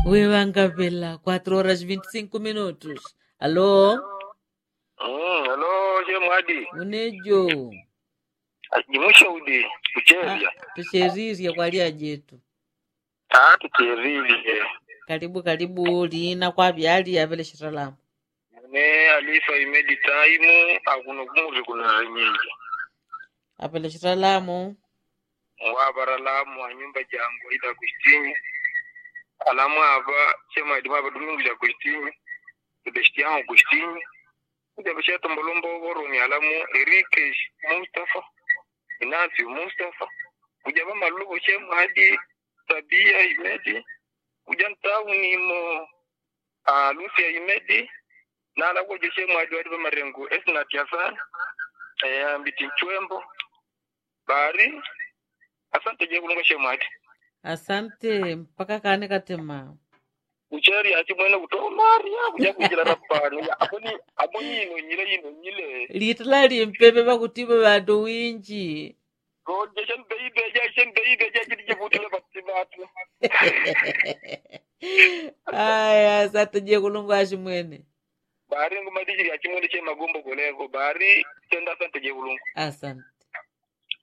wewangapela 4 horas 25 minutos alô Mm, hello chemwadi unejo jimushaudi kucheria tucherirye kwalia jetu ah tucherie karibu karibu lina kwa vyali avele shiralamu ne alifa imedi time akuno kumuri kuna nyingi apele shiralamu wabara lamu a nyumba jangu ida kustinyi alamu aba chemwadi maba dumungu ja kustinyi tudeshti yangu kustinyi kuja bisha tombolombo boroni alamu erike mustafa inasi mustafa kuja mama lugo chemwadi tabia imedi kuja ntauni mo a lucia imedi na alago jeshe mwadi wadi marengo esnat yasan eh ambiti chwembo bari asante je kulunga shemwadi asante mpaka kane katema ucheri ati mwene kuto maria kuja kujira rapani aboni aboni ino nyile ino nyile litala limpepe pakutipa vantu winji ko jeshen beibe jeshen beibe jejiri jebutile batti batu aya asante je kulungu ashimwene bari ngumadijiri achimwene che magombo goleko bari tenda asante je kulunga asante